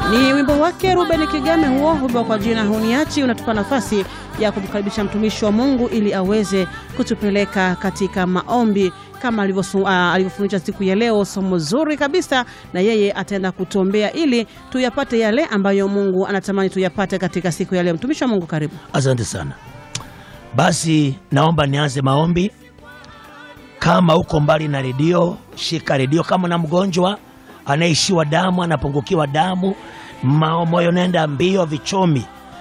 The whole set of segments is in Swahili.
Ni wimbo wake Ruben Kigame huo wimbo kwa jina Huniachi unatupa nafasi ya kumkaribisha mtumishi wa Mungu ili aweze kutupeleka katika maombi kama alivyofundisha siku ya leo, somo zuri kabisa, na yeye ataenda kutuombea ili tuyapate yale ambayo Mungu anatamani tuyapate katika siku ya leo. Mtumishi wa Mungu, karibu. Asante sana. Basi naomba nianze maombi. Kama uko mbali na redio, shika redio. Kama na mgonjwa anaishiwa damu, anapungukiwa damu, moyo naenda mbio, vichomi,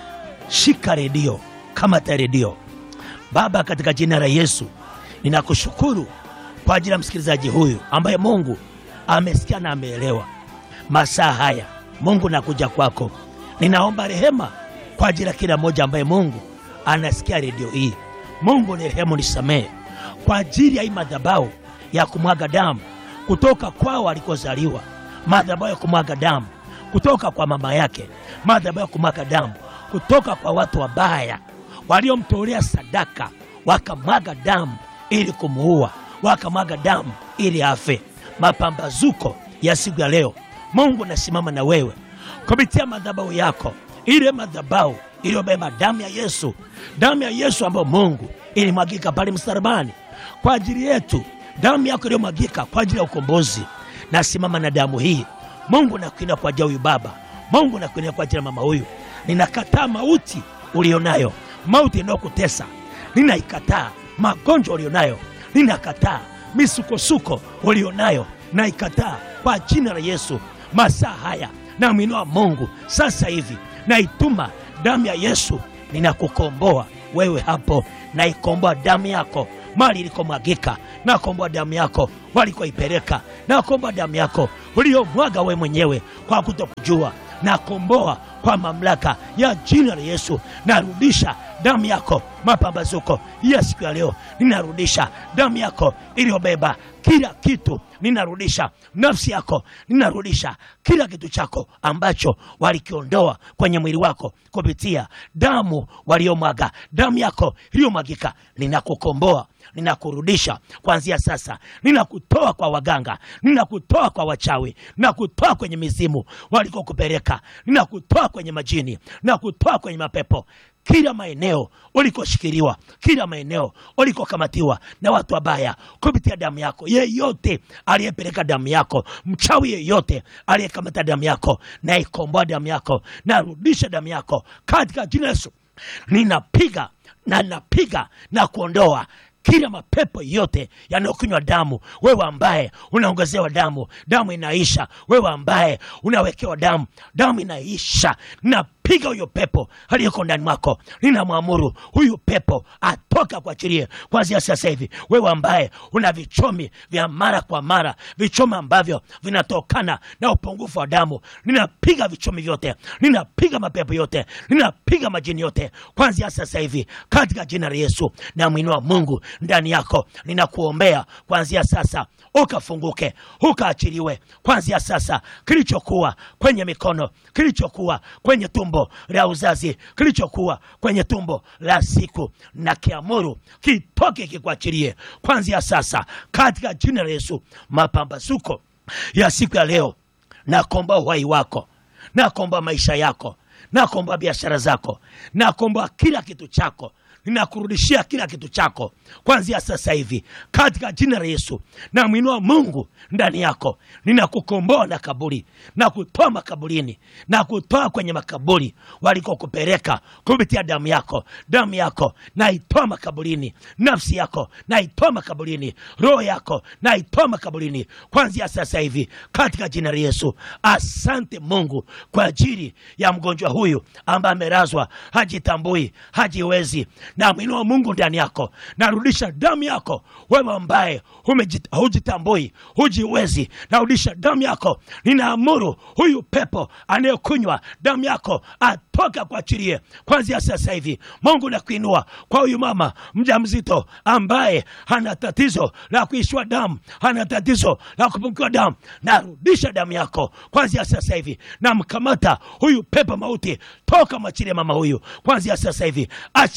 shika redio, kamata redio. Baba, katika jina la Yesu ninakushukuru kwa ajili ya msikilizaji huyu ambaye Mungu amesikia na ameelewa masaa haya. Mungu nakuja kwako, ninaomba rehema kwa ajili ya kila mmoja ambaye Mungu anasikia redio hii. Mungu ni rehemu, nisamehe kwa ajili ya hii madhabahu ya kumwaga damu kutoka kwao alikozaliwa, madhabahu ya kumwaga damu kutoka kwa mama yake, madhabahu ya kumwaga damu kutoka kwa watu wabaya waliomtolea sadaka, wakamwaga damu ili kumuua, wakamwaga damu ili afe. Mapambazuko ya siku ya leo, Mungu nasimama na wewe kupitia madhabahu yako, ile madhabahu iliyobeba damu ya Yesu, damu ya Yesu ambayo Mungu ilimwagika pale msalabani kwa ajili yetu, damu yako iliyomwagika kwa ajili ya ukombozi. Nasimama na damu hii Mungu, nakuinua kwa ajili ya huyu baba. Mungu nakuinua kwa ajili ya mama huyu. Ninakataa mauti ulionayo, mauti inayokutesa ninaikataa. Magonjwa ulionayo ninakataa. Misukosuko ulionayo naikataa kwa jina la Yesu. Masaa haya namwinua Mungu sasa hivi, naituma damu ya Yesu, ninakukomboa wewe hapo, naikomboa damu yako mali ilikomwagika, nakomboa damu yako walikoipeleka, nakomboa damu yako uliyomwaga we mwenyewe kwa kutokujua, nakomboa kwa mamlaka ya jina la Yesu. Narudisha damu yako mapambazuko ya siku ya leo, ninarudisha damu yako iliyobeba kila kitu, ninarudisha nafsi yako, ninarudisha kila kitu chako ambacho walikiondoa kwenye mwili wako kupitia damu waliomwaga, damu yako iliyomwagika. Ninakukomboa, ninakurudisha kuanzia sasa, ninakutoa kwa waganga, ninakutoa kwa wachawi, ninakutoa kwenye mizimu walikokupeleka, ninakutoa kwenye majini, ninakutoa kwenye mapepo kila maeneo ulikoshikiliwa, kila maeneo ulikokamatiwa na watu wabaya kupitia damu yako. Yeyote aliyepeleka damu yako, mchawi yeyote aliyekamata damu yako, naikomboa damu yako, narudisha damu yako katika jina la Yesu. Ninapiga na napiga na kuondoa kila mapepo yote yanayokunywa damu. Wewe ambaye unaongezewa damu, damu inaisha. Wewe ambaye unawekewa damu, damu inaisha. Napiga huyo pepo aliyeko ndani mwako, ninamwamuru huyu pepo atoka, kuachilie kwanzia sasa hivi. Wewe ambaye una vichomi vya mara kwa mara, vichomi ambavyo vinatokana na upungufu wa damu, ninapiga vichomi vyote, ninapiga mapepo yote, ninapiga majini yote kwanzia sasa hivi katika jina la Yesu. Namwinua Mungu ndani yako, ninakuombea kuanzia sasa ukafunguke, ukaachiliwe kuanzia sasa. Kilichokuwa kwenye mikono, kilichokuwa kwenye tumbo la uzazi, kilichokuwa kwenye tumbo la siku, na kiamuru kitoke, kikuachilie kuanzia sasa katika jina la Yesu. Mapambazuko ya siku ya leo, nakomba uhai wako, nakomba maisha yako, nakomba biashara zako, nakomba kila kitu chako ninakurudishia kila kitu chako kuanzia sasa hivi katika jina la Yesu. Namwinua Mungu ndani yako, ninakukomboa na kaburi na kutoa makaburini na kutoa kwenye makaburi walikokupeleka kupitia damu yako. Damu yako naitoa makaburini, nafsi yako naitoa makaburini, roho yako naitoa makaburini kuanzia sasa hivi katika jina la Yesu. Asante Mungu kwa ajili ya mgonjwa huyu ambaye amelazwa, hajitambui, hajiwezi namwinua Mungu ndani yako, narudisha damu yako. Wewe ambaye hujitambui, hujiwezi, narudisha damu yako. Ninaamuru huyu pepo anayekunywa damu yako atoka, kuachilie kwanzia sasa hivi. Mungu nakuinua kwa huyu mama mjamzito ambaye hana tatizo la kuishiwa damu, hana tatizo la kupungukiwa damu. Narudisha damu yako kwanzia sasa hivi, namkamata huyu pepo mauti, toka mwachilie mama huyu kwanzia sasa hivi. Achia mama huyu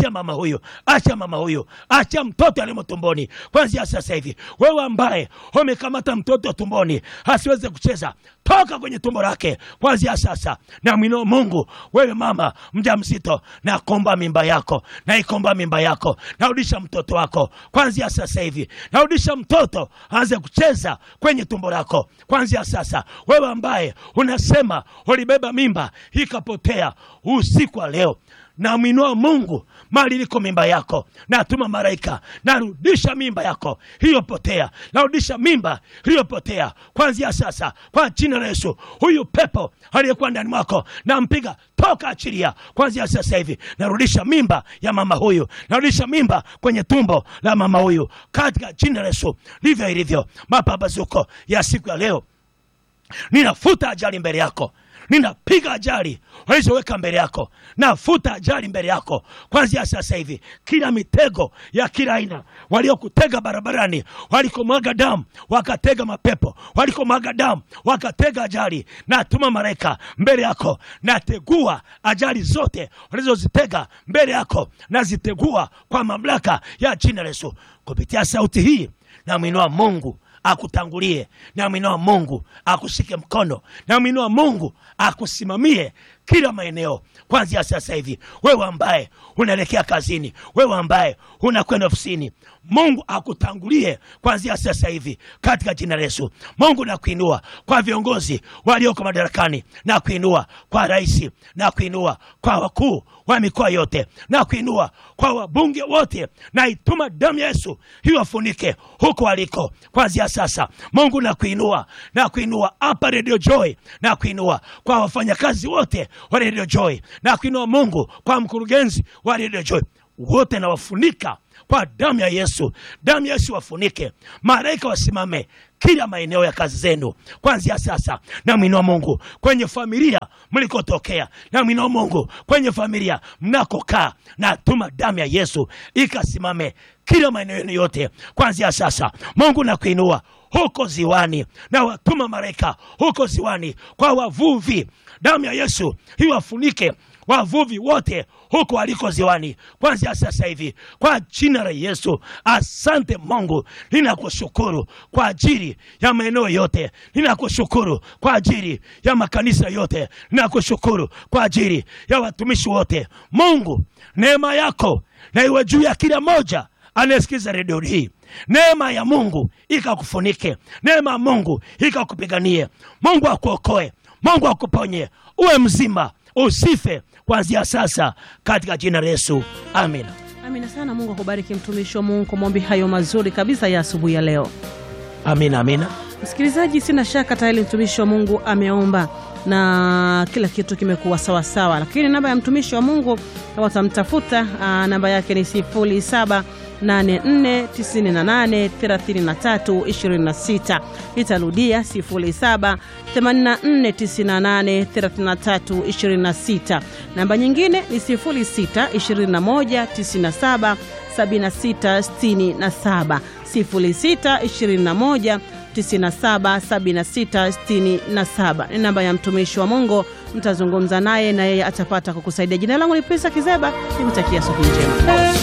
huyu, acha mama huyu, acha mtoto alimo tumboni kwanzia sasa hivi. Wewe ambaye umekamata mtoto tumboni asiweze kucheza, toka kwenye tumbo lake kwanzia sasa. Na mwinao Mungu, wewe mama mjamzito, na komba mimba yako, na ikomba mimba yako, narudisha mtoto wako kwanzia sasa hivi, narudisha mtoto aanze kucheza kwenye tumbo lako kwanzia sasa. Wewe ambaye unasema ulibeba mimba ikapotea, usiku wa leo namwinua Mungu mali liko mimba yako, natuma malaika, narudisha mimba yako iliyopotea, narudisha mimba iliyopotea kwanzia sasa, kwa jina la Yesu. Huyu pepo aliyekuwa ndani mwako nampiga, toka, achilia kwanzia sasa hivi. Narudisha mimba ya mama huyu, narudisha mimba kwenye tumbo la mama huyu katika jina la Yesu. Ndivyo ilivyo mapambazuko ya siku ya leo. Ninafuta ajali mbele yako, ninapiga ajali walizoweka mbele yako, nafuta ajali mbele yako kwanzia sasa hivi. Kila mitego ya kila aina waliokutega barabarani, walikomwaga damu wakatega mapepo, walikomwaga damu wakatega ajali, natuma malaika mbele yako, nategua ajali zote walizozitega mbele yako, nazitegua kwa mamlaka ya jina la Yesu. Kupitia sauti hii namwinua Mungu akutangulie, namwinua Mungu akushike mkono, namwinua Mungu akusimamie kila maeneo kwanzia sasa hivi. Wewe ambaye unaelekea kazini, wewe ambaye unakwenda ofisini, Mungu akutangulie kwanzia sasa hivi katika jina la Yesu. Mungu nakuinua kwa viongozi walioko madarakani, na kuinua kwa rais, na kuinua kwa wakuu wa mikoa yote, na kuinua kwa wabunge wote, na ituma damu ya Yesu iwafunike huko waliko kwanzia sasa. Mungu nakuinua, na kuinua hapa Radio Joy, na kuinua kwa wafanyakazi wote wa Radio Joy, na kuinua Mungu kwa mkurugenzi wa Radio Joy wote, nawafunika kwa damu ya Yesu. Damu ya Yesu wafunike, malaika wasimame kila maeneo ya kazi zenu kwanzia sasa. Namwinua Mungu kwenye familia mlikotokea, namwinua Mungu kwenye familia mnakokaa, na tuma damu ya Yesu ikasimame kila maeneo yenu yote kwanzia sasa. Mungu nakuinua huko ziwani, na watuma malaika huko ziwani kwa wavuvi, damu ya Yesu iwafunike wavuvi wote huko waliko ziwani kwanzia sasa hivi kwa jina la Yesu. Asante Mungu, ninakushukuru kwa ajili ya maeneo yote, ninakushukuru kwa ajili ya makanisa yote, ninakushukuru kwa ajili ya watumishi wote. Mungu, neema yako na iwe juu ya kila moja anayesikiza redio hii. Neema ya Mungu ikakufunike, neema ya Mungu ikakupiganie. Mungu akuokoe, Mungu akuponye, uwe mzima, usife kuanzia sasa, katika jina la Yesu, amina. Amina sana. Mungu akubariki mtumishi wa Mungu kwa maombi hayo mazuri kabisa ya asubuhi ya leo. Amina, amina. Msikilizaji, sina shaka tayari mtumishi wa Mungu ameomba na kila kitu kimekuwa sawasawa, lakini namba ya mtumishi wa Mungu kama utamtafuta, namba yake ni 0784983326. Itarudia 0784983326. Namba nyingine ni 0621977667 0621 977667 ni namba ya mtumishi wa Mungu. Mtazungumza naye na yeye atapata kukusaidia. Jina langu ni Prisa Kizeba, nikutakia siku njema.